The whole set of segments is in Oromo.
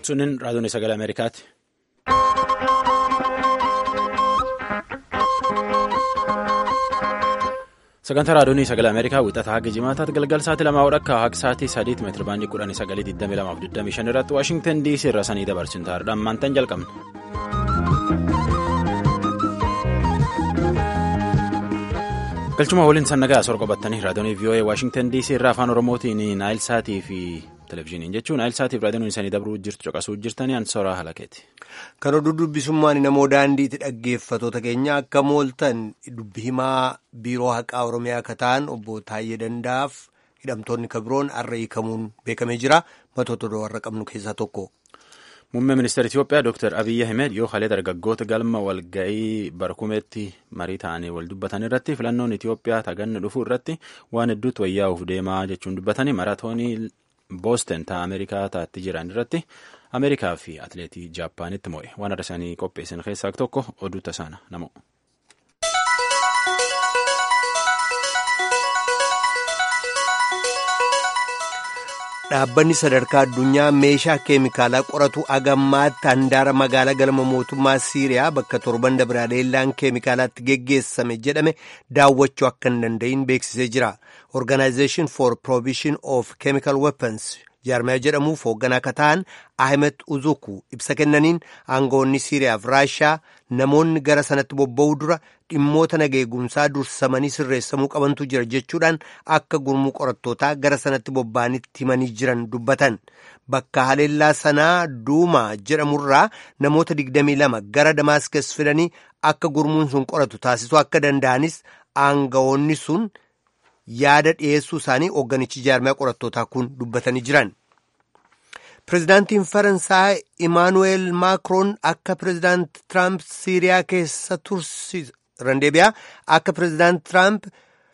Sunin raadiyoon sagalee Ameerikaati. Sagantaa raadiyoon sagalee Ameerikaa wixataa haga jimaataatti galgal sa'aatii lamaa hodhakkaa haga sa'aatii sadiitti meetira baandii kudhanii sagalee 22:25 irratti Waashingtan DC irra sanii dabarsin taa'aadhaan maantaan jalqabna. galchuma waliin sannagaa asor qabatanii raadiyoon VOA Waashingtan DC irraa afaan Oromootiin Naayil Saatii fi Televezyiiniin jechuun Naayil Saatii fi raadiyoon isaanii dabruu jirtu caqasuu jirtanii ansooraa halakeeti. Kan oduu dubbisummaan namoo daandiitti dhaggeeffatoota keenya akka mooltan dubbi himaa biiroo haqaa Oromiyaa akka ta'an obbo Taayyee Dandaaf hidhamtoonni kabiroon har'a hiikamuun beekamee jira. Matoota warra qabnu keessaa tokko. Muummee ministeera Itoophiyaa Dr. Abiyyi Ahmed yoo halee dargaggoota galma walga'ii barkumeetti marii ta'anii wal dubbatan irratti filannoon Itoophiyaa taganne dhufuu irratti waan hedduutu wayyaa'uuf deemaa jechuun dubbatanii maraatoonii boosten ta'a Ameerikaa taatti jiran irratti Ameerikaa fi atileetii Jaappaanitti mo'e waan adda isaanii qopheessan keessaa tokko oduu tasaana namoo. Dhaabbanni sadarkaa addunyaa meeshaa keemikaalaa qoratu agammaatti handaara magaalaa galma mootummaa Siiriyaa bakka torban dabiraaleellaan keemikaalaatti geggeessame jedhame daawwachuu akka hin danda'in beeksisee jira. Organization for Prohibition of Chemical Weapons jaarmaya jedhamuuf hoogganaa akka ta'an Ahmed Uzuku ibsa kennaniin aangawoonni Siiriyaa fi Raashaa namoonni gara sanatti bobba'uu dura dhimmoota nageegumsaa dursamanii sirreessamuu qabantu jira jechuudhaan akka gurmuu qorattootaa gara sanatti bobba'anitti himanii jiran dubbatan. Bakka haleellaa sanaa Duumaa jedhamurraa namoota 22 gara Damaaskees fidanii akka gurmuun sun qoratu taasisuu akka danda'anis aangawoonni sun yaada dhiyeessuu isaanii hoogganichi jaarmaya qorattootaa kun dubbatanii jiran. Pireezidaantiin Faransaay Imaanuweel Maakroon akka pireezidaanti Tiraamp Siiriyaa keessa tursiisan deebi'aa akka pireezidaanti Tiraamp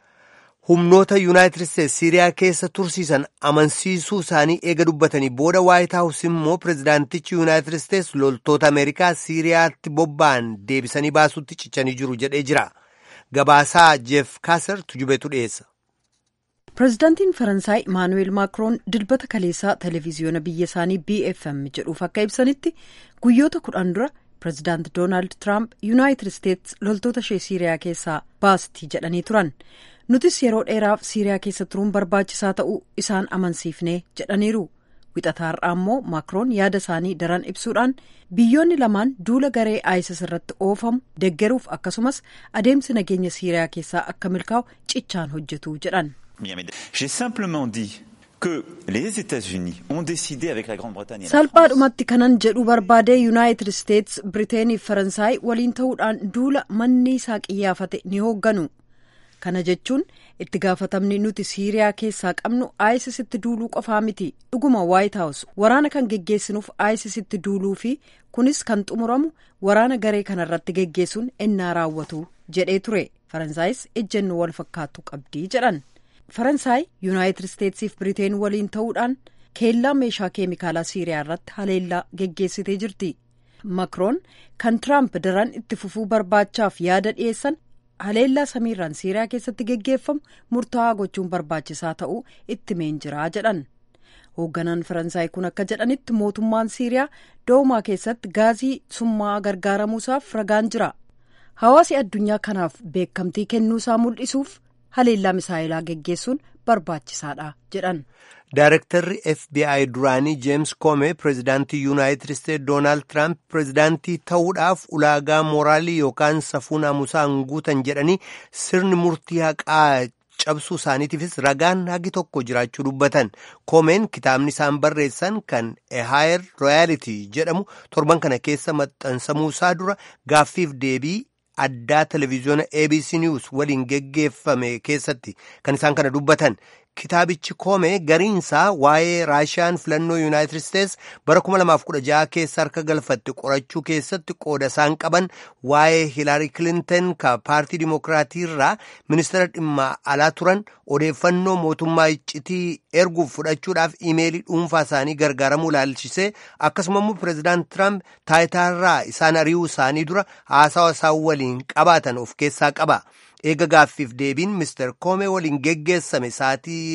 humnoota Yuunaayitid Isteetsi Siiriyaa keessa tursiisan amansiisuu isaanii eega dubbatanii booda Waayit Haawus immoo pireezidaantichi Yuunaayitid Isteetsi loltoota Ameerikaa Siiriyaatti bobba'an deebisanii baasuutti cichanii jiru jedhee jira. Gabaasaa Jeef Kaaser tujubeetu dhiyeessa. pireezidaantiin faransaay imaanuweel maakroon dilbata kaleessaa televiziyoona biyya isaanii bfm jedhuuf akka ibsanitti guyyoota kudhan dura pireezidaanti doonaald tiraamp yuunaayitid isteetsi loltoota ishee siiriyaa keessaa baasti jedhanii turan nutis yeroo dheeraaf siiriyaa keessa turuun barbaachisaa ta'uu isaan amansiifnee jedhaniiru wixataarraa immoo maakroon yaada isaanii daran ibsuudhaan biyyoonni lamaan duula garee isis irratti oofamu deggeruuf akkasumas adeemsi nageenya siiriyaa keessaa akka milkaa'u cichaan hojjetu jedhan. J'ai simplement dit que les États-Unis ont décidé avec la Grande-Bretagne. salphaadhumatti kanan jedhu barbaadee yuunaayitid isteetsi biriteenii fi faransaay waliin ta'uudhaan duula manni isaa qiyyaafate ni hoogganu kana jechuun itti gaafatamni nuti siiriyaa keessaa qabnu aayisisitti duuluu qofaa miti dhuguma waayit haawus waraana kan geggeessinuuf aayisisitti duuluu fi kunis kan xumuramu waraana garee kanarratti geggeessuun ennaa raawwatu jedhee ture faransaayis ejjennoo wal fakkaattu qabdii jedhan. faransaay yuunaayitid isteetsiif biriteen waliin ta'uudhaan keellaa meeshaa keemikaalaa siiriyaa irratti haleellaa geggeessitee jirti makroon kan tiraamp daran itti fufuu barbaachaaf yaada dhiyeessan haleellaa samiirraan siiriyaa keessatti geggeeffamu murtaa'aa gochuun barbaachisaa ta'uu itti meenjiraa jedhan hoogganaan faransaay kun akka jedhanitti mootummaan siiriyaa doomaa keessatti gaazii summaa gargaaramuusaaf ragaan jira hawaasi addunyaa kanaaf beekamtii kennuusaa mul'isuuf. haleellaa misaayilaa geggeessuun barbaachisaadha jedhan. Daarektarri FBI duraanii Jeems Koome pireezidaantii Yuunaayitid Isteetsi Doonaald Tiraamp pireezidaantii ta'uudhaaf ulaagaa mooraalii yookaan safuu naamusaan guutan jedhanii sirni murtii haqaa cabsuu isaaniitiifis ragaan hagi tokko jiraachuu dubbatan. Koomeen kitaabni isaan barreessan kan A Higher Royalty jedhamu torban kana keessa maxxansamuu isaa dura gaaffiif deebii. addaa televiziyoona abc news waliin geggeeffame keessatti kan isaan kana dubbatan kitaabichi koome gariinsaa waa'ee raashiyaan filannoo yuunaayitid isteetsi bara 2016 keessa harka galfatte qorachuu keessatti qooda isaan qaban waa'ee hiilaarii kilintan ka paartii dimokiraatii irraa ministeera dhimma alaa turan odeeffannoo mootummaa iccitii erguuf fudhachuudhaaf imeelii dhuunfaa isaanii gargaaramuu ilaalchisee akkasuma immoo pireezidaant tiraamp taayitaarraa isaan ari'uu isaanii dura haasawa isaan waliin qabaatan of keessaa qaba. eega gaaffiif deebiin mister koome waliin geggeessame sa'aatii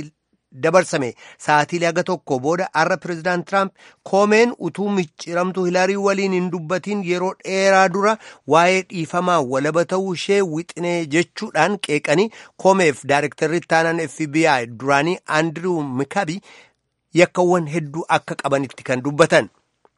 dabarsame sa'aatiilee haga tokko booda har'a pireezidaant tiraamp koomeen utuu micciramtuu hilarii waliin hin dubbatiin yeroo dheeraa dura waa'ee dhiifamaa walaba ta'uu ishee wixinee jechuudhaan qeeqanii koomeef daayirektarri taanaan fbi duraanii andiriw mikabi yakkawwan hedduu akka qabanitti kan dubbatan.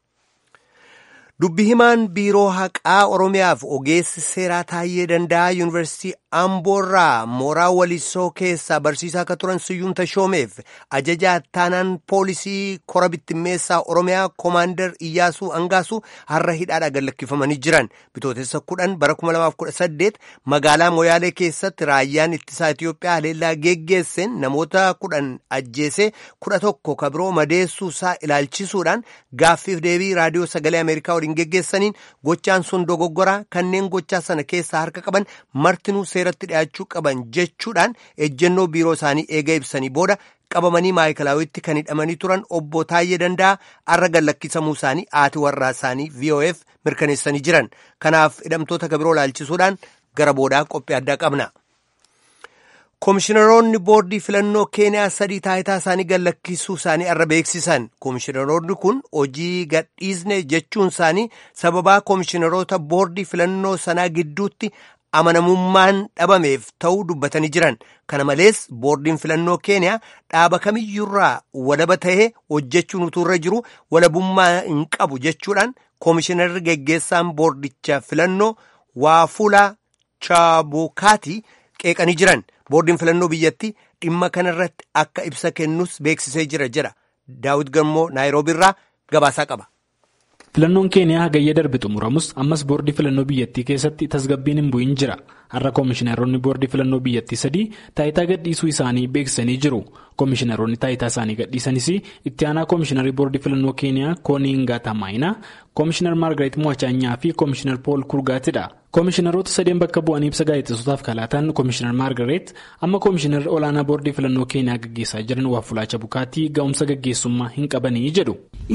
dubbi himaan biiroo haqaa oromiyaaf ogeessi seeraa taayyee danda'a yuunivarsiitii amboorraa mooraa walisoo keessaa barsiisaa akka turan siyyuun tashoomeef ajajaa taanaan poolisii kora bittimmeessaa oromiyaa koomaandar iyyaasuu angaasuu har'a hidhaadhaa gallakkifamanii jiran bitootessa kudhan bara 2018 magaalaa moyaalee keessatti raayyaan ittisaa itiyoophiyaa haleellaa geggeesseen namoota kudhan ajjeesee kudha tokko kabiroo madeessuu isaa ilaalchisuudhaan gaaffiif deebii raadiyoo sagalee ameerikaa waliin geggeessaniin gochaan sun dogoggoraa kanneen gochaa sana keessaa harka qaban martinuu seeratti dhi'aachuu qaban jechuudhaan ejjennoo biiroo isaanii eega ibsanii booda qabamanii maayikilaawitti kan hidhamanii turan obbo Taayyee Danda'a har'a gallakkisamuu isaanii haati warraa isaanii VOF mirkaneessanii jiran kanaaf hidhamtoota kabiroo ilaalchisuudhaan gara boodaa qophii addaa qabna. Komishiinaroonni boordii filannoo keeniyaa sadii taayitaa isaanii gallakkisuu isaanii irra beeksisan. Komishiinaroonni kun hojii gadhiisne jechuun isaanii sababaa komishiinaroota boordii filannoo sanaa gidduutti amanamummaan dhabameef ta'uu dubbatanii jiran. Kana malees boordiin filannoo keeniyaa dhaaba kamiyyuurraa walaba ta'ee hojjechuun utuurra jiru walabummaa hin qabu jechuudhaan komishiinarri geggeessaan boordicha filannoo Waafula Chaabukaati qeeqanii jiran. boordiin filannoo biyyatti dhimma kanarratti akka ibsa kennus beeksisee jira jedha daawit gammoo naayiroobi irraa gabaasaa qaba. filannoon keeniyaa hagayya darbe xumuramus ammas boordii filannoo biyyattii keessatti tasgabbiin hin bu'in jira har'a koomishiinaroonni boordii filannoo biyyattii sadii taayitaa gadhiisuu isaanii beeksisanii jiru koomishiinaroonni taayitaa isaanii gadhiisanis itti aanaa koomishiinarii boordii filannoo keeniyaa kooniingaa tamaayinaa koomishiinar maargareet mo'achaanyaa fi koomishiinar pool kurgaatidha. koomishiinaroota sadeen bakka bu'anii ibsa gaazexeessotaaf kalaatan koomishiinar maargareet amma koomishiinar olaanaa boordii filannoo keeniyaa gaggeessaa jiran waafulaacha bukaatii ga'umsa gaggeessummaa hin qabanii jedhu.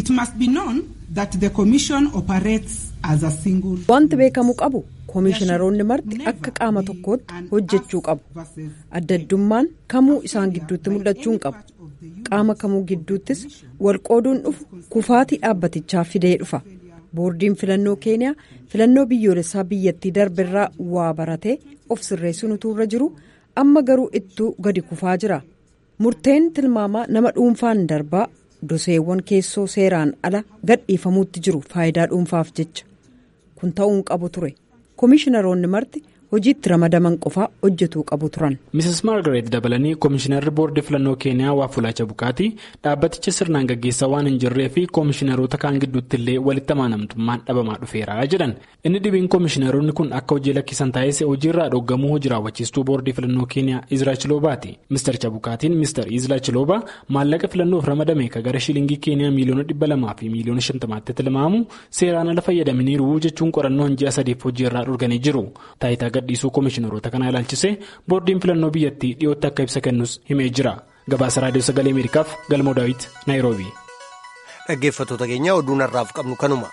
wanti beekamuu qabu koomishiinaroonni marti akka qaama tokkootti hojjechuu qabu adda addummaan kamuu isaan gidduutti mul'achuu hin qabu qaama kamuu gidduuttis walqooduun dhufu kufaatii dhaabbatichaa fidee dhufa. boordiin filannoo keeniyaa filannoo biyyoolessaa biyyattii darberraa waa baratee of sirreessuun utuurra jiru amma garuu ittuu gadi kufaa jira murteen tilmaamaa nama dhuunfaan darbaa doseewwan keessoo seeraan ala gadhiifamuutti jiru faayidaa dhuunfaaf jecha kun ta'uu hin qabu ture koomishiinaroonni marti hojiitti ramadaman qofaa hojjetuu qabu turan. Mrs. Margaret dabalanii koomishinarri boordii filannoo keeniyaa waafulaacha bukaatii dhaabbaticha sirnaan gaggeessaa waan hin jirree fi koomishiinaroota kaan gidduutti illee walitti amanamtummaan dhabamaa dhufeera jedhan inni dhibiin koomishiinaroonni kun akka hojii lakkisan taasise hojiirraa dhoggamuu hojii raawwachiistuu boordii filannoo keeniyaa Izraa Chiloobaati. Mr. Chabukaatiin Mr. Izraa Chilooba maallaqa filannoof ramadame ka gara shilingii keeniyaa miiliyoona dhibba lamaa fi miiliyoona shantamaatti tilmaamu seeraan ala fayyadamaniiru jechuun qorannoo ji'a sadiif hojiirraa dhorganii jiru. gadhiisuu koomishiinaroota kana ilaalchise boordiin filannoo biyyattii dhiyootti akka ibsa kennus himee jira gabaasa raadiyoo sagalee ameerikaaf galmoo daawit naayiroobi. dhaggeeffattoota keenya oduu narraaf qabnu kanuma.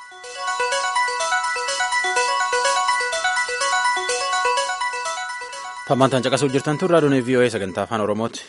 Tammaantaan caqasuu jirtan tun raadiyoon VOA sagantaa afaan Oromooti.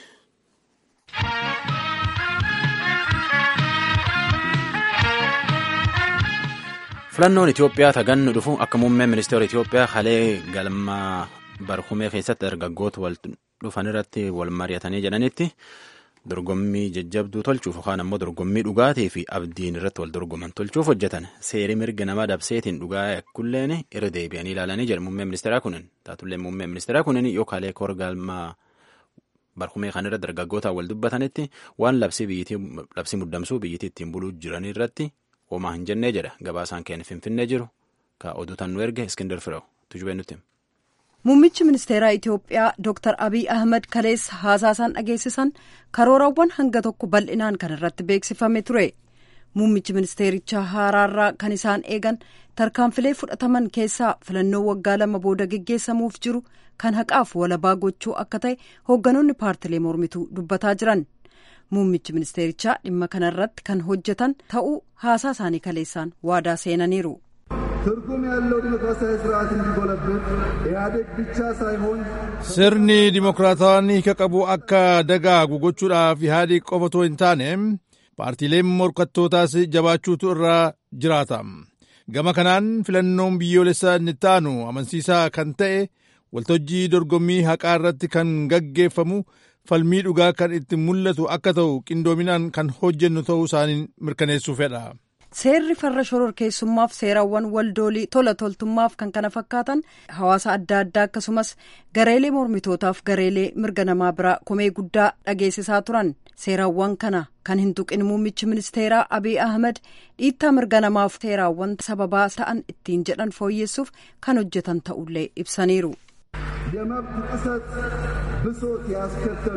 filannoon Itoophiyaa tagannu dhufu akka muummeen ministeera Itoophiyaa halee galma barhumee keessatti dargaggoota wal dhufan irratti wal mari'atanii jedhanitti dorgommii jajjabduu tolchuuf yookaan ammoo dorgommii dhugaatii fi abdiin irratti wal dorgoman tolchuuf hojjetan seerii mirga nama dabseetiin dhugaa yakkulleen irra deebi'anii ilaalanii jedhu muummeen ministeeraa kunin taatullee muummeen ministeeraa kunin yookaalee koor galma barhumee kan irra dargaggootaan wal dubbatanitti waan labsii muddamsuu biyyittii ittiin buluu jiran irratti. Hoomaa hin jennee jedha gabaasaan keenya finfinnee jiru ka oduutan nu erge iskindar fireewu tujubee nutti. Muummichi ministeeraa Itoophiyaa Dr. Abiy Ahmed kaleessa haasaasaan dhageessisan karoorawwan hanga tokko bal'inaan kan irratti beeksifame ture. Muummichi ministeerichaa haaraarraa kan isaan eegan tarkaanfilee fudhataman keessaa filannoo waggaa lama booda geggeessamuuf jiru kan haqaaf walabaa gochuu akka ta'e hoogganoonni paartilee mormituu dubbataa jiran. Muummichi ministeerichaa dhimma kanarratti kan hojjetan ta'uu haasaa isaanii kaleessaan waadaa seenaniiru. ትርጉም ያለው ዲሞክራሲያዊ ስርዓት እንዲጎለብት ኢህአዴግ ብቻ ሳይሆን sirni dimokiraatawaan hiika qabu akka dagaagu gochuudhaaf ihaadiq qofa otoo hin taane paartiileen morkattootaas jabaachuutu irraa jiraata gama kanaan filannoon biyyoolessaa inni taanu amansiisaa kan ta'e waltajjii dorgommii haqaa irratti kan gaggeeffamu falmii dhugaa kan itti mul'atu akka ta'u qindoominaan kan hojjennu ta'uu isaanii mirkaneessuu fedha. Seerri farra shororkeessummaaf seerawwan waldoolii tola toltummaaf kan kana fakkaatan hawaasa adda addaa akkasumas gareelee mormitootaaf gareelee mirga namaa biraa komee guddaa dhageessisaa turan seerawwan kana kan hin tuqin muummichi ministeeraa Abiy Ahmed dhiittaa mirga namaaf seeraawwan sababaa ta'an ittiin jedhan fooyyessuuf kan hojjetan ta'ullee ibsaniiru. የመብት ጥሰት ብሶት ያስከተሉ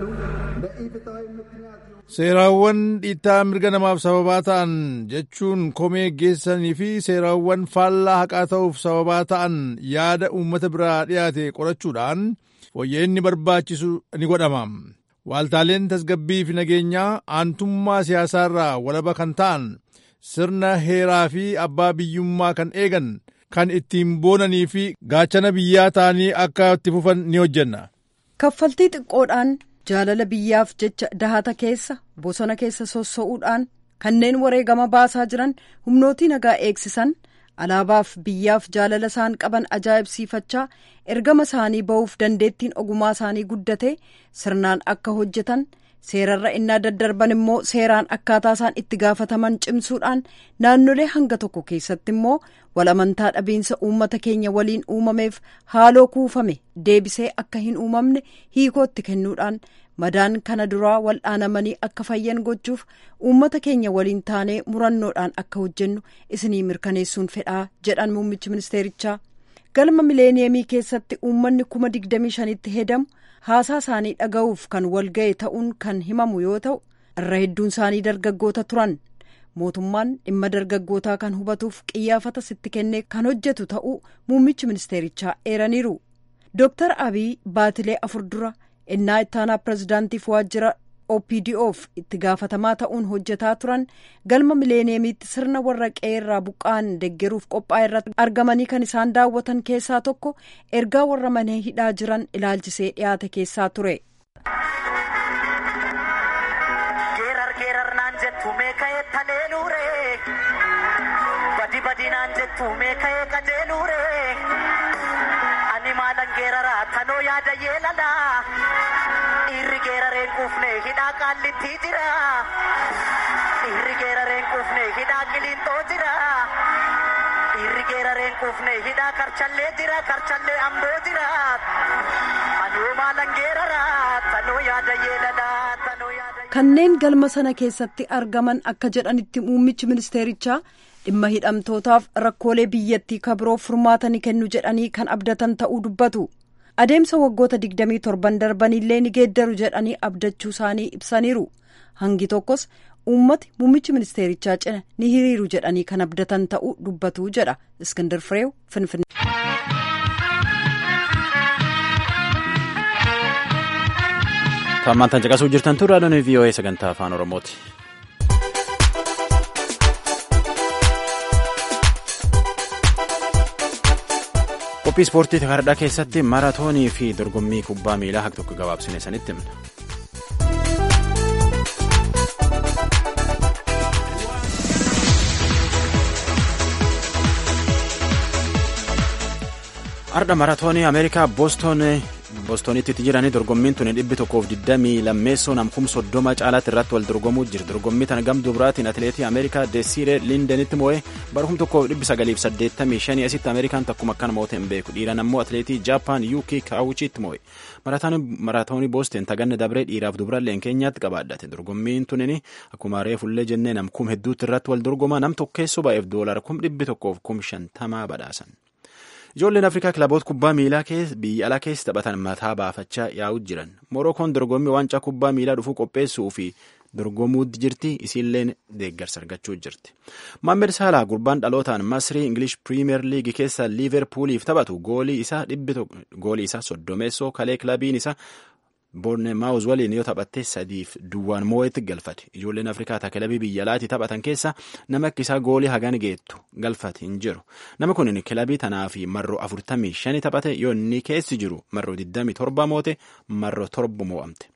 ለኢፍትሐዊ ምክንያት seeraawwan dhiittaa mirga namaaf sababaa ta'an jechuun komee geessanii fi seeraawwan faallaa haqaa ta'uuf sababaa ta'an yaada uummata biraa dhiyaate qorachuudhaan fooyya'inni barbaachisu ni godhama. Waaltaaleen tasgabbii fi nageenyaa aantummaa siyaasaarraa walaba kan ta'an sirna heeraa fi abbaa biyyummaa kan eegan kan ittiin boonanii fi gaachana biyyaa ta'anii akka itti fufan ni hojjenna. Kaffaltii xiqqoodhaan jaalala biyyaaf jecha dahata keessa bosona keessa sossa'uudhaan kanneen wareegama baasaa jiran humnootii nagaa eegsisan alaabaaf biyyaaf jaalala isaan qaban ajaa'ibsiifachaa ergama isaanii ba'uuf dandeettiin ogummaa isaanii guddate sirnaan akka hojjetan seerarra innaa daddarban immoo seeraan akkaataa isaan itti gaafataman cimsuudhaan naannolee hanga tokko keessatti immoo wal amantaa dhabiinsa uummata keenya waliin uumameef haaloo kuufame deebisee akka hin uumamne hiikootti kennuudhaan madaan kana duraa wal'aanamanii akka fayyan gochuuf uummata keenya waliin taanee murannoodhaan akka hojjennu isinii mirkaneessuun fedhaa jedhan muummichi ministeerichaa galma mileeniyeemii keessatti uummanni kuma digdamii shanitti hedamu haasaa isaanii dhaga'uuf kan walga'e ta'uun kan himamu yoo ta'u irra hedduun isaanii dargaggoota turan mootummaan dhimma dargaggootaa kan hubatuuf qiyyaafata sitti kennee kan hojjetu ta'uu muummichi ministeerichaa eeraniiru dooktar abiy baatilee afur dura innaa ittaanaa pirezidaantiif waajjira opdoof itti gaafatamaa ta'uun hojjetaa turan galma mileeniyeemiitti sirna warra qe'eerraa buqqa'an deggeruuf qophaa'e irratti argamanii kan isaan daawwatan keessaa tokko ergaa warra mana hidhaa jiran ilaalchisee dhiyaate keessaa ture. Badi badinaan jettu meeka'ee qajeelure ani maalan geeraraa tanoo yaada yeelala dhiirri geerareen quufne hidhaa qaallittii jira dhiirri geerareen quufne hidhaa qiliinxoo jira dhiirri geerareen quufne hidhaa karchallee jira karchallee amboo jira anoo maalan geeraraa tanoo yaada yeelala tanoo yaada. kanneen galma sana keessatti argaman akka jedhanitti muummichi ministeerichaa dhimma hidhamtootaaf rakkoolee biyyattii kabiroof furmaata ni kennu jedhanii kan abdatan ta'uu dubbatu adeemsa waggoota 27 darbanillee ni geeddaru jedhanii abdachuu isaanii ibsaniiru hangi tokkos uummati muummichi ministeerichaa cina ni hiriiru jedhanii kan abdatan ta'uu dubbatu jedha iskindir fireew finfinnee. Tammaan tan caqasuu jirtan tun raadiyoon VOA sagantaa afaan Oromooti. Qophii ispoortii Takardhaa keessatti maaraatoonii fi dorgommii kubbaa miilaa haq tokko gabaabsine sanitti himna. Ardha maaraatoonii Ameerikaa Booston boostonitti jiranii dorgommiin tuni dhibbi tokkoof digdamii lammeessoo namkum soddoma caalaatti irratti wal dorgomuu jira dorgommii tana gamtuu biraatiin atileetii ameerikaa deesiiree liindenitti moo'ee barhum tokkoof dhibbi sagaliif saddeettamii shanii asitti ameerikaan takkuma akkana moo'ee hin beeku dhiiran ammoo atileetii jaapaan yuukii kaawuchiitti moo'e maraatoonii boosteen taganne dabree dhiiraaf dubralleen keenyaatti qabaadhate dorgommiin tunin akkuma reefullee jennee namkum hedduutti irratti wal dorgoma nam tokkeessoo baay'eef doolara kum dhibbi tokkoof kum shantamaa badhaasan. Ijoolleen Afrikaa kilaboota kubbaa miilaa biyya alaa keessa taphatan mataa baafachaa yaa'u jiran. Morookoon dorgommii waancaa kubbaa miilaa dhufuu qopheessuu fi dorgomuutti jirti. Isiilleen deeggarsa argachuu jirti. Mohaammed Salah gurbaan dhalootaan Masrii Ingilish Piriimeer Liigii keessa Liiverpuuliif taphatu goolii isaa dhibbi goolii isaa soddomeessoo kalee kilabiin isaa boorneemaawuz waliin yoo taphatte sadiif duwwaan moo'etti galfate ijoolleen afrikaa ta kilabii biyya alaatii taphatan keessa nama akkisaa goolii hagan geettu galfate hin jiru nama kun kilabii tanaa fi marroo afurtamii shani taphate yoo inni keessi jiru marroo digdamii torba moote marroo torba moo'amte.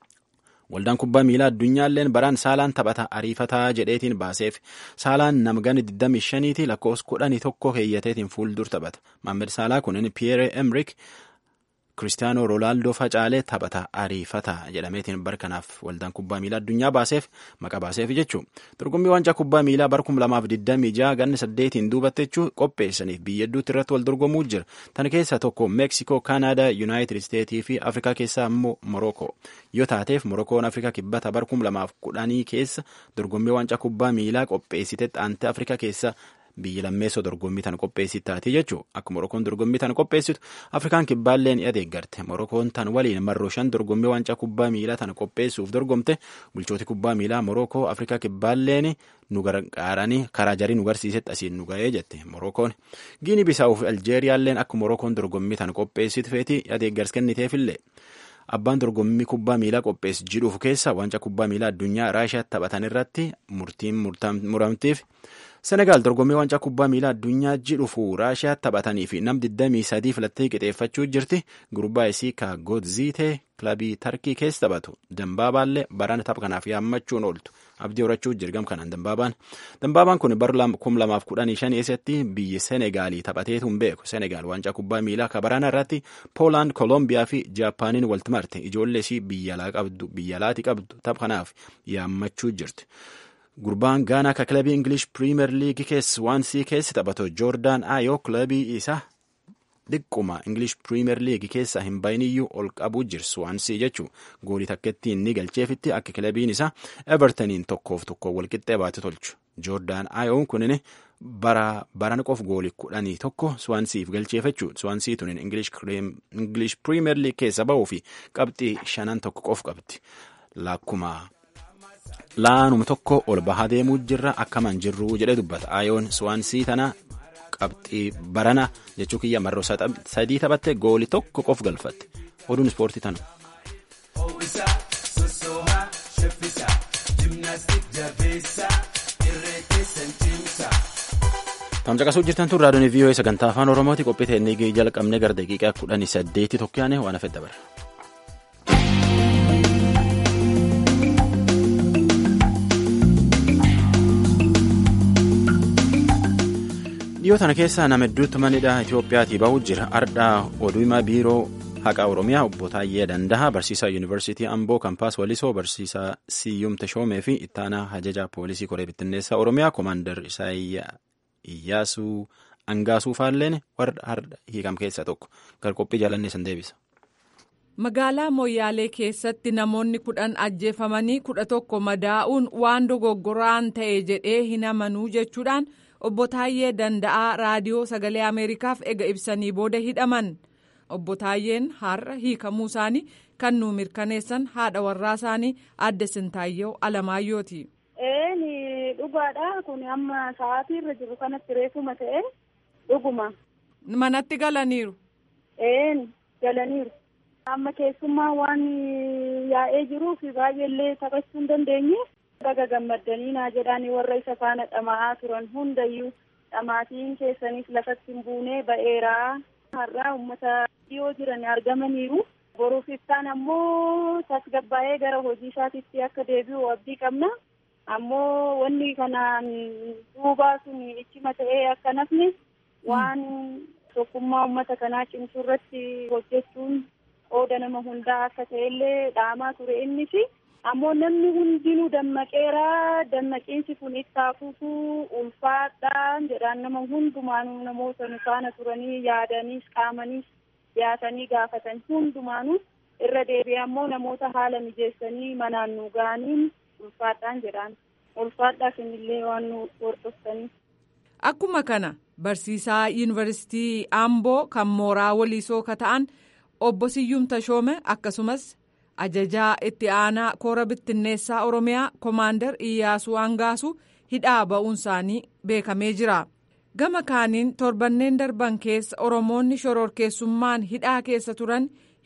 Waldaan kubbaa miilaa addunyaalleen baraan saalaan taphata ariifataa jedheetiin baaseef saalaan namgani 25ti lakkoofsa kudhanii tokko keeyyateetiin fuuldur taphata. Maammed Saalaa kunin Pierre Emerick Kiristaanoo Roolaaldoo facaalee taphata ariifataa jedhameetiin barkanaaf waldaan kubbaa miilaa addunyaa baaseef maqa baaseef jechuun dorgommii waancaa kubbaa miilaa bara 2026 ganna saddeetiin duubatte jechuun qopheessaniif biyya hedduutti irratti wal dorgomuu jira. Tan keessaa tokko Meeksikoo, Kaanaadaa, Yuunaayitid Isteetii fi Afrikaa keessaa immoo Morookoo. Yoo taateef Morookoon Afrikaa kibbata bara 2010 keessa dorgommii waancaa kubbaa miilaa qopheessite xaantee Afrikaa keessa biyyi lammeessoo dorgommii tan qopheessit taatee jechuun akka Morokoon dorgommii tan qopheessitu Afrikaan kibbaalleen adeeggarte Morokoon tan waliin marroo shan dorgommii waancaa kubbaa miilaa tan qopheessuuf dorgomte bulchooti kubbaa miilaa Morokoo Afrikaa kibbaalleen nu gargaaranii karaa jarii nu garsiisetti asiin nu ga'ee jette Morokoon Giini Bisaawuf Aljeeriyaalleen akka Morokoon dorgommii tan qopheessitu feetii adeeggarsi kenniteefillee. Abbaan dorgommii kubbaa miilaa qopheessu jidhuuf keessa waancaa kubbaa miilaa addunyaa Raashiyaatti taphatan irratti murtiin muramtiif. Senegaal dorgommii waancaa kubbaa miilaa addunyaa jidhuufu Raashiyaatti taphatanii fi nam 23 filattee qixeeffachuu jirti. Gurbaa isii ka Goodziitee kilabii Tarkii keessa taphatu. Dambaabaallee barana tapha kanaaf yaammachuun ooltu. Abdii horachuu jirgam kanaan Dambaabaan. Dambaabaan kun bara 2015 keessatti biyya Senegaalii taphateetu hin beeku. Senegaal waancaa kubbaa miilaa ka barana irratti Poolaand, Koolombiyaa fi Jaapaaniin walitti marte. Ijoollee isii biyya alaati qabdu tapha kanaaf yaammachuu jirti. Gurbaan Gaanaa ka kilabii Ingilish Piriimer Liigii keessa waansii keessa taphatu Joordaan Aayoo kilabii isaa dhiqquma Ingilish Piriimer Liigii keessa hin bayiniyyuu ol qabuu jirsu waansii jechuun goolii takkettii inni galcheefitti akka kilabiin isaa Evertoniin tokkoof tokko walqixxee baate tolchu. Joordaan Aayoon kunin bara baran qof goolii kudhanii tokko Swaansiif galcheeffachuu Swaansii tunin Ingilish Piriimer Liigii keessa ba'uu fi qabxii shanan tokko qof qabdi. Lakkuma laanuma tokko ol bahaa deemuu jirra akkaman jirru jedhe dubbata aayoon swaansii tana qabxii barana jechuu kiyya marroo sadii taphatte gooli tokko qof galfatte oduun ispoortii tana. Tamcaqasuu jirtan tun raadiyoon VOA sagantaa afaan Oromooti qophii teennee jalqabnee gara daqiiqaa kudhanii saddeetii tokkoyaane waan hafe dabarra. dhiyoo tana keessa nama hedduutti manidha Itiyoophiyaatii bahuu jira ardhaa oduumaa biiroo haqaa oromiyaa obbo Taayyee Danda'a barsiisaa yuunivarsiitii Amboo kampaas Walisoo barsiisaa Siyyum Tashoomee fi ittaanaa hajaja poolisii koree bittinneessaa oromiyaa koomaandar Isaayyaa Iyyaasuu Angaasuu faalleen warra har'a hiikam keessaa tokko gar qophii jaalannee san deebisa. Magaalaa Moyyaalee keessatti namoonni kudhan ajjeefamanii kudha tokko madaa'uun waan dogoggoraan ta'e jedhee hin amanuu jechuudhaan. obbo Taayyee Danda'aa raadiyoo sagalee Ameerikaaf ega ibsanii booda hidhaman obbo Taayyeen har'a hiikamuu isaanii kan nu mirkaneessan haadha warraa isaanii adde Sintaayyoo Alamaayyooti. Eeni dhugaadha kun amma sa'aatii irra jiru kanatti reefuma ta'e dhuguma. Manatti galaniiru. Eeni galaniiru. Amma keessummaa waan yaa'ee jiruuf baay'eellee taphachuu hin dandeenye. Baga gammaddanii naa jedhanii warra isa faana dhama'aa turan hundayyuu dhamaatiin keessanis lafatti hin buunee ba'eeraa har'aa uummata dhiyoo jiran argamaniiru. Boruuf iftaan ammoo tasgabbaa'ee gara hojii isaatiitti akka deebi'u abdii qabna. Ammoo wanni kanaan duubaa sun ichima ta'ee akka nafni waan tokkummaa uummata kanaa cimsuu irratti hojjechuun qooda nama hundaa akka ta'ellee dhaamaa ture innis. ammoo namni hundinuu dammaqeera dammaqiinsi kun ittaafuutu ulfaadhaan jedhaan nama hundumaanuu namoota nu faana turanii yaadaniis qaamaniis dhiyaatanii gaafatan hundumaanuu irra deebi'ee ammoo namoota haala mijeessanii manaan nu ga'aniin ulfaadhaan jedhaan ulfaadhaa kunillee waan nu hordoftanii. Akkuma kana barsiisaa yuunivarsiitii Amboo kan mooraa waliisoo ka ta'an obbo Siyyum Tashoome akkasumas. ajajaa itti aanaa koora bittinneessaa oromiyaa koomaandar iyyaasuu angaasuu hidhaa ba'uun isaanii beekamee jira gama kaaniin torbanneen darban keessa oromoonni shororkeessummaan hidhaa keessa turan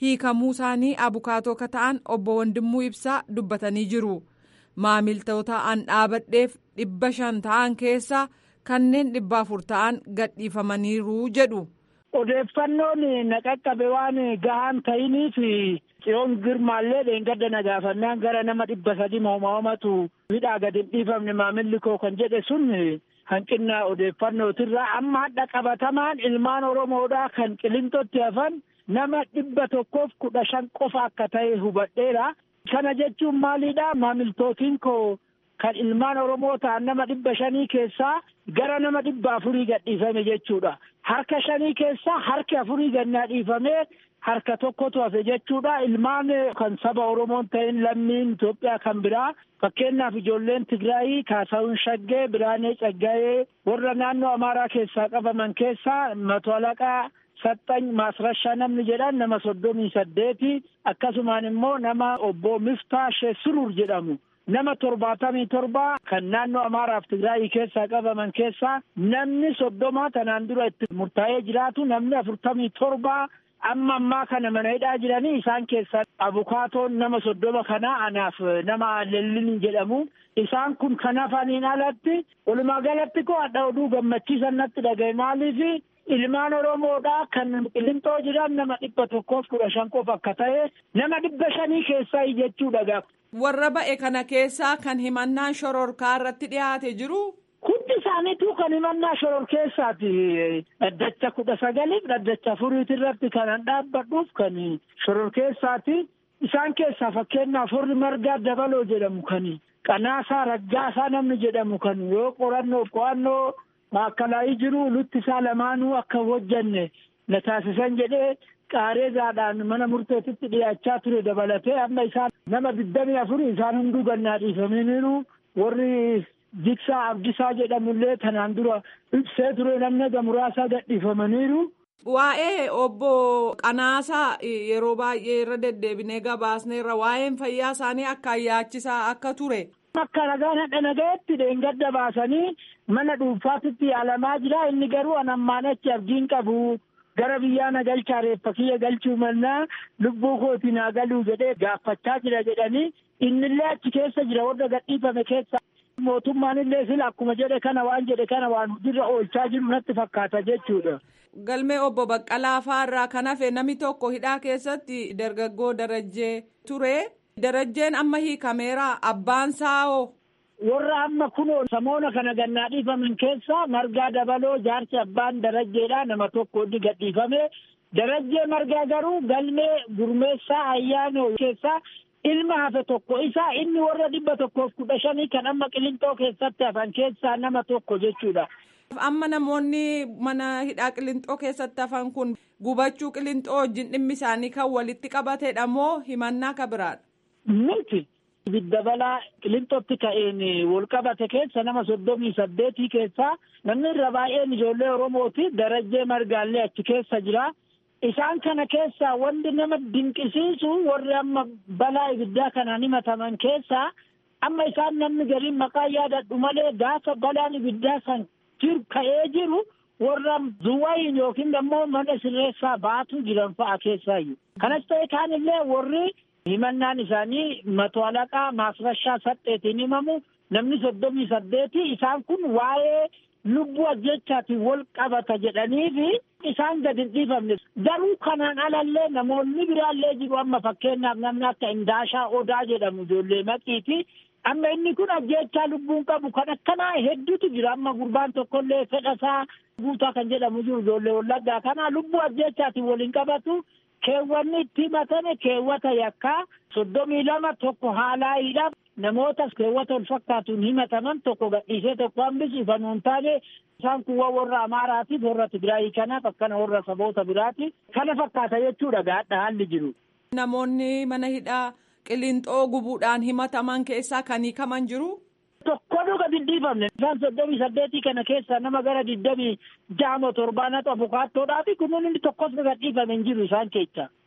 hiikamuu isaanii abukaatoo ka ta'an obbo Wandimmuu Ibsaa dubbatanii jiru. Maamiltoota an dhaabadheef dhibba shan ta'an keessaa kanneen dhibba afur ta'an gadhiifamaniiru jedhu. Odeeffannoon na qaqqabe waan gahaan ta'iniif xiyoon girmaallee dheengadda na gaafannaan gara nama dhibba sadi mooma'amatu hidhaa gadi hin dhiifamne maamilli koo kan jedhe sun hanqina odeeffannootirraa amma hadha qabatamaan ilmaan oromoodhaa kan qilinxootti hafan nama dhibba tokkoof kudha shan qofa akka ta'e hubadheera. Kana jechuun maalidha maamiltootiin koo kan ilmaan oromoo ta'an nama dhibba shanii keessaa gara nama dhibba afurii gadhiifame jechuudha. Harka shanii keessaa harki afurii gannaa dhiifamee harka tokkotu hafe jechuudha. Ilmaan kan saba Oromoon ta'in lammiin Itoophiyaa kan biraa fakkeenyaaf ijoolleen Tigraayii Kaasaawun Shaggee Biraanee Caggayee warra naannoo Amaaraa keessaa qabaman keessaa Mato Alaqaa Saxxany Maasrashaa namni jedhan nama soddomii saddeeti akkasumaan immoo nama obbo Miftaa Sheesurur jedhamu. nama torbaatamii torba kan naannoo Amaaraaf Tigraayii keessaa qabaman keessaa namni soddoma tanaan dura itti murtaa'ee jiraatu namni afurtamii torba amma ammaa kana mana hidhaa jiranii isaan keessaa abukaatoon nama soddoma kanaa anaaf nama lellin jedhamu isaan kun kan hafaniin alatti walumaa galatti koo hadha oduu gammachiisan natti dhagaye maaliif ilmaan oromoodhaa kan qilinxoo jiran nama dhibba tokkoof kudha shan qofa akka ta'e nama dhibba shanii keessaa jechuudha warra ba'e kana keessaa kan himannaan shororkaa irratti dhiyaate jiru. Hundi isaaniitu kan himannaa shororkeessaati. Dhaddacha kudha sagaliif dhaddacha afuriiti irratti kan dhaabbadhuuf kan shororkeessaati. Isaan keessaa fakkeenyaaf horri margaa dabaloo jedhamu kan qanaasaa raggaasaa namni jedhamu kan yoo qorannoo qo'annoo maakalaayii jiru lutti isaa lamaanuu akka hojjanne na taasisan jedhee qaareezaadhaan mana murteetitti dhiyaachaa ture dabalatee amma isaan nama digdamii afurii isaan hunduu gannaa dhiifamaniiru warri jiksaa abdisaa jedhamullee tanaan dura ibsee ture namni muraasaa gadhiifamaniiru. Waa'ee obbo Qanaasaa yeroo baay'ee irra deddeebinee gabaasneerra waa'een fayyaa isaanii akka yaachisaa akka ture. Akka ragaan hadha nagayetti dheengadda baasanii mana dhuunfaatitti yaalamaa jira inni garuu anammaan achi abdiin qabu. gara biyyaa na galchaa reeffa kiyya galchuu mannaa lubbuu kooti naa galuu jedhee gaafachaa jira jedhanii innillee achi keessa jira warra gadhiifame keessa mootummaan illee sila akkuma jedhe kana waan jedhe kana waan hojiirra oolchaa jiru natti fakkaata jechuudha. Galmee obbo Baqqalaa Faarraa kan hafe namni tokko hidhaa keessatti dargaggoo darajjee ture. Darajjeen amma hiikameera abbaan saa'oo. warra amma kunoo samoona kana gannaa dhiifaman keessaa margaa dabaloo jaarsi abbaan darajjeedha nama tokko inni gadhiifame darajjee margaa garuu galmee gurmeessaa ayyaanoo keessaa ilma hafe tokko isaa inni warra dhibba tokkoof kudha shanii kan amma qilinxoo keessatti hafan keessaa nama tokko jechuudha. Amma namoonni mana hidhaa qilinxoo keessatti hafan kun gubachuu qilinxoo wajjin dhimmi isaanii kan walitti qabatedha moo himannaa ka biraadha? Miti. Ibidda balaa qilinxootti ka'een wal qabate keessa nama soddomii saddeetii keessaa namni irra baay'een ijoollee Oromooti darajjee margaallee achi keessa jira. Isaan kana keessaa wanti nama dinqisiisu warri amma balaa ibiddaa kanaan himataman keessaa amma isaan namni gariin maqaa yaadadhu malee gaafa balaan ibiddaa san jiru ka'ee jiru warra duwwayin yookiin immoo mana sirreessaa baatu jiran fa'a keessaayyuu. Kanas ta'e kaanillee warri himannaan isaanii mato alaqaa maasrashaa saddeetiin himamu namni soddomii saddeeti isaan kun waa'ee lubbuu ajjechaatiin wal qabata jedhaniifi isaan gadi hin dhiifamne garuu kanaan alallee namoonni biraallee jiru amma fakkeenyaaf namni akka indaashaa odaa jedhamu ijoollee maqiiti amma inni kun ajjechaa lubbuun qabu kan akkanaa hedduutu jira amma gurbaan tokkollee fedhasaa guutaa kan jedhamu jiru ijoollee wallaggaa kana lubbuu ajjechaatiin waliin qabatu keewwanni itti himatame keewwata yakkaa soddomii lama tokko haalaayiidhaaf namoota keewwata wal fakkaatuun himataman tokko gadhiisee tokko hambisu ifanuun taane isaan kuwwa warra amaaraatiif warra tigraayii kanaaf akkana warra saboota biraati kana fakkaata jechuudha gaadha haalli jiru. Namoonni mana hidhaa qilinxoo gubuudhaan himataman keessaa kan hiikaman jiru. Tokkoon gadi hin dhiifamne isaan soddomii saddeetii kana keessaa nama gara digdamii jaama torbaanatu abukaattoodhaa fi kunuun inni tokkos gadi dhiifame hin jiru isaan keessa.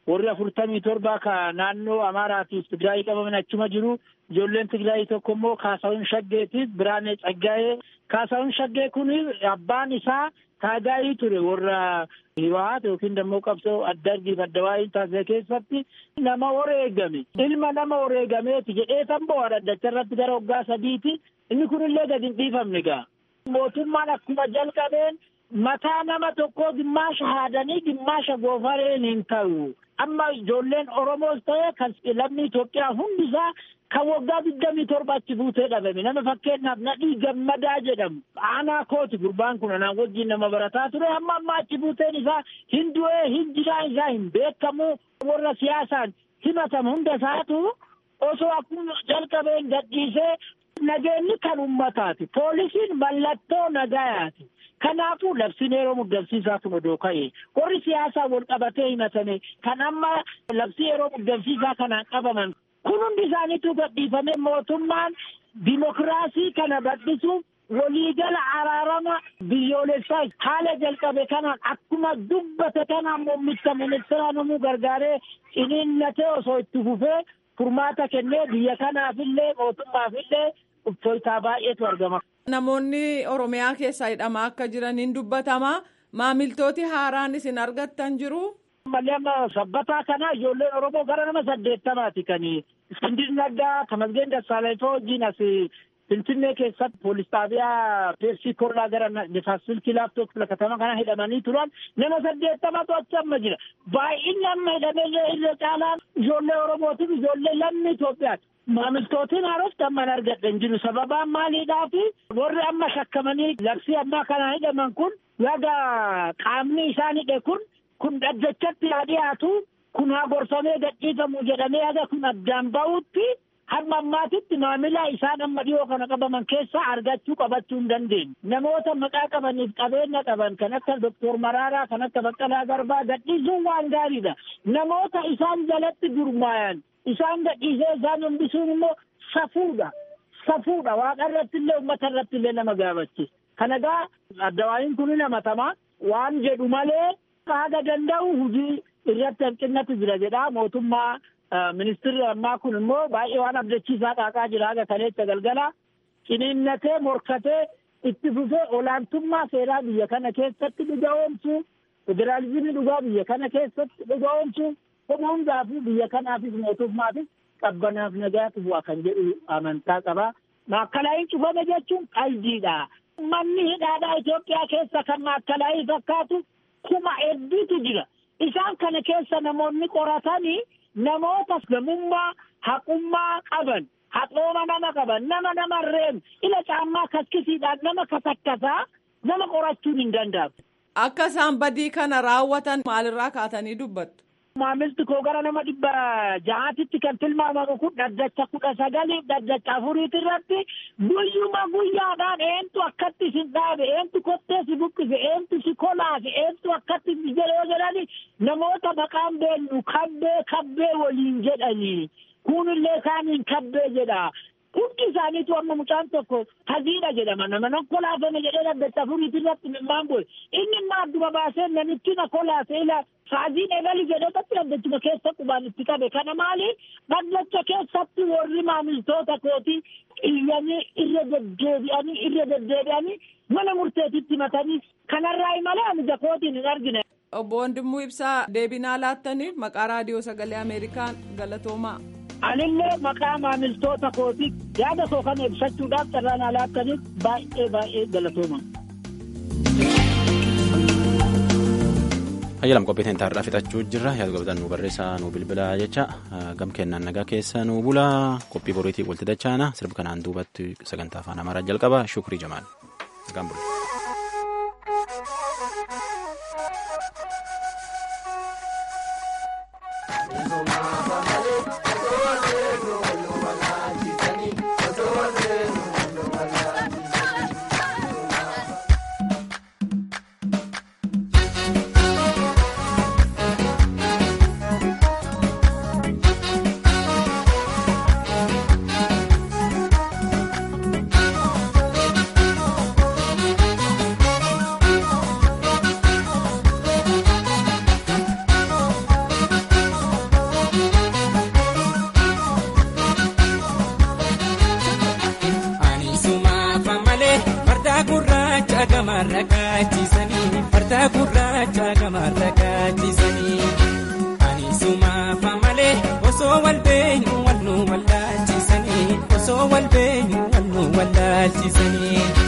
warri afurtamii torba ka naannoo Amaaraatiif Tigraayii qabaman achuma jiru. Ijoolleen Tigraayii tokko immoo Kaasaawun Shaggeetiif Biraanee Tsaggaayee. Kaasaawun Shaggee kun abbaan isaa taagaayii ture warra Hiwaat yookiin immoo qabsoo adda argiif adda waa'ee taasise keessatti nama wareegame. Ilma nama wareegameeti jedhee tan bo'aa dhaddacha irratti gara waggaa sadiiti. Inni kunillee gadi hin dhiifamne gaa. Mootummaan akkuma jalqabeen mataa nama tokkoo gimmaasha haadanii gimmaasha goofareen hin ta'u. Amma ijoolleen Oromoos ta'e kan lammii Itoophiyaa hundisaa kan waggaa digdamii torba achi buutee dhabame nama fakkeenyaaf nadhii gammadaa jedhamu aanaa kooti gurbaan kun anaan wajjin nama barataa ture amma amma achi buuteen isaa hin du'ee hin jiraan isaa hin beekamu warra siyaasaan himatamu hunda isaatu osoo akkuma jalqabeen gadhiisee nageenyi kan ummataati poolisiin mallattoo nagayaati. Kanaafuu labsiin yeroo muddamsiisaa kun odoo ka'e warri siyaasaa wal qabatee himatame kan amma labsii yeroo muddamsiisaa kanaan qabaman kun hundi isaaniitu gadhiifame mootummaan dimokiraasii kana bal'isuuf waliigala araarama biyyoolessaa haala jalqabe kanaan akkuma dubbate kanaan muummicha ministeera namuu gargaaree ciniinnatee osoo itti fufee furmaata kennee biyya kanaafillee mootummaafillee uffata baay'eetu argama. Namoonni Oromiyaa keessaa hidhamaa akka jiraniin dubbatama. Maamiltooti haaraan isin argattan jiru. Malli amma sabbataa kana ijoolleen Oromoo gara nama saddeettamaati kan Iskindir Naggaa, Tamasgeen Dassaalanyfaa wajjin as Finfinnee keessatti poolis xaabiyaa Peepsii Korraa gara Nifaassil Kilaaftook filakatama kana hidhamanii turan nama saddeettamatu achi amma jira. Baay'inni amma hidhamee irra caalaan ijoollee Oromootiif ijoollee lammii Itoophiyaati. Maamiltootiin haarofti amma hin argadhan jiru sababaan maaliidhaafi warri amma shakkamanii labsii ammaa kana hidhaman kun yaga qaamni isaan hidhe kun kun dhaddachatti haa dhiyaatu kun haa gorfamee gadhiifamu jedhamee yaga kun addaan ba'utti hamma ammaatitti maamila isaan amma dhiyoo kana qabaman keessaa argachuu qabachuu hin dandeenye. Namoota maqaa qabaniif qabeenya qaban kan akka Doktor Maraaraa kan akka Baqqalaa Garbaa gadhiisuun waan gaariidha. Namoota isaan jalatti gurmaayan isaan gadhiisee isaan hambisuun immoo safuudha. Safuudha waaqa irratti illee uummata irratti illee nama gaafachiisa. Kana gaa addawaayin kun namatamaa waan jedhu malee haga danda'u hojii irratti hanqinnatu jira jedha mootummaa ministirri ammaa kun immoo baay'ee waan abdachiisaa qaaqaa jira haga kaleessa galgala ciniinnatee morkatee itti fufee olaantummaa seeraa biyya kana keessatti dhugaa'oomsuu federaalizimii dhugaa biyya kana keessatti dhugaa'oomsuu kuma hundaafuu biyya kanaafis mootummaafis qabbanaaf nagaatu bu'a kan jedhu amantaa qaba. Maakkalaayii cufame jechuun qalbiidha. Manni hidhaadhaa Itoophiyaa keessa kan maakkalaayii fakkaatu kuma hedduutu jira. Isaan kana keessa namoonni qoratanii namoota gamummaa haqummaa qaban haqooma nama qaban nama nama reemu ila caammaa kaskisiidhaan nama katakkasaa nama qorachuun hin danda'amu. Akka isaan badii kana raawwatan maalirraa kaatanii dubbattu? Maamilti koo gara nama dhibba ja'aatitti kan tilmaamamu kun dhaddacha kudha sagaliif dhaddacha afuriiti irratti guyyuma guyyaadhaan eentu akkatti isin dhaabe eentu kottee si buqqise eentu si kolaase eentu akkatti jedhee jedhani namoota maqaan beenyu kabbee kabbee waliin jedhanii kunillee kaaniin kabbee jedha. Hundi isaaniitu amma mucaan tokko taziidha jedhama nama nan kolaafame jedhee dhaddacha afuriiti irratti mimmaan bu'e inni immoo adduma baasee namichi na kolaase ila saaziin eegali jedhee bakki dhaddachuma keessa qubaan itti qabe kana maali dhaddacha keessatti warri maamiltoota kooti iyyanii irra deddeebi'anii irra deddeebi'anii mana murteetitti himatanii kanarraa malee amija kootiin hin argine. Obbo Wandimuu Ibsaa deebinaa laattaniif maqaa raadiyoo sagalee Ameerikaan galatoomaa. Anillee maqaa maamiltoota kooti yaada koo kana ibsachuudhaaf carraan alaattaniif baay'ee baay'ee galatooma. Hayyalam qophiitiin taarraa fixachuu jirra yaada qabatan nu barreessaa nu bilbilaa jecha gam kennaan nagaa keessa nu bula qophii boriitii walitti dachaana sirba kanaan duubatti sagantaa afaan amaaraa jalqaba shukrii jamaal nagaan bula. gamarra kaachisanii farda gurraacha gamarra kaachisanii ani sumaafa malee osoo wal beenyu wal nu wallaalchisanii osoo wal beenyu wal nu wallaalchisanii.